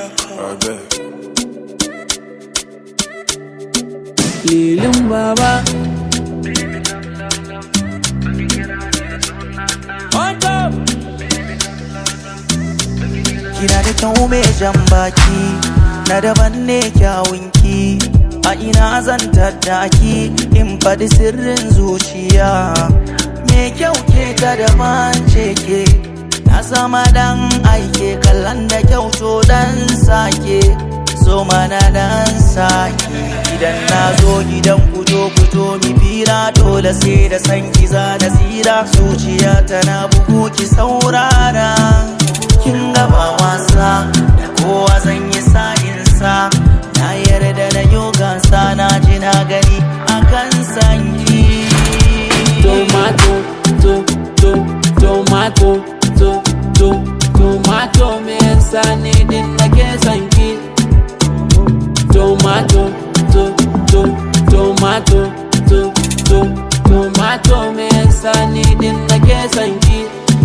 I bet. lilin baba Kina da kyau mai jan baki na daban ne kyawunki a ina zan tattaki in faɗi sirrin zuciya me kyau ke ta daban ce ke na sama dan aike kallon da kyau to dan sake so mana dan sake idan na zo gidan kujo kujo mi fira dole sai da san kiza da tsira zuciya tana bugu ki saurara kin gaba wasa da kowa zan yi sa'insa na yarda da yogansa na ji na gani akan sanki tomato to to tomato to to tomato me yasa ne din nake son ki tomato to to tomato to to tomato me yasa ne din nake son ki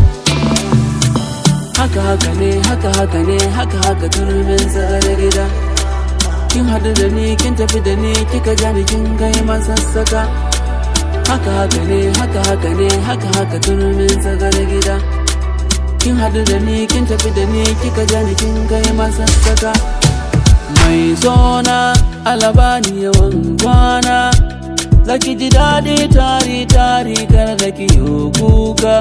haka haka ne haka haka ne haka haka turmin tsakar gida kin hadu da ni kin tafi da ni kika ja ni kin kai masassaka haka haka ne haka haka ne haka haka turmin tsakar gida kin hadu da ni kin tafi da ni kika ja ni kin kai masassaka mai zona alabani yawan kwana zaki ji daɗi tari tari kar da ki yi kuka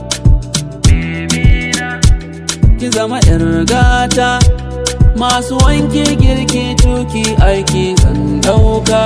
ki zama yar gata masu wanki girki tuki aiki zan dauka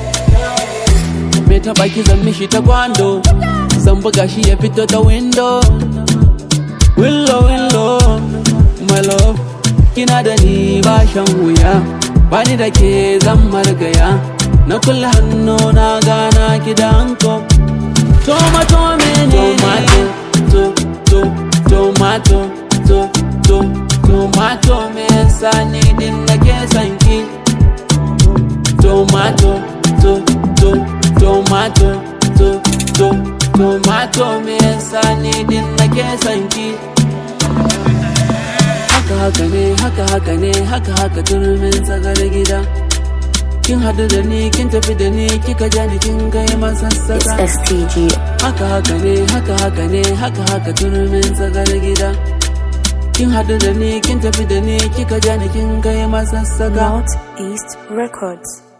me taba ki zan mishi ta kwando zan buga shi ya fito ta window willow willow my love kina da ni ba shan wuya bani da ke zan margaya na kulle hannu na gana ki da hanko tomato menene tomato to to tomato to to tomato me yasa ni din nake son ki tomato to to tomato to to tomato me yasa ni din nake son ki haka haka ne haka haka ne haka haka turmin tsagar gida kin hadu da ni kin tafi da ni kika ja ni kin kai It's masassaka STG. haka haka ne haka haka ne haka haka turmin tsagar gida kin hadu da ni kin tafi da ni kika ja ni kin kai masassaka Northeast Records.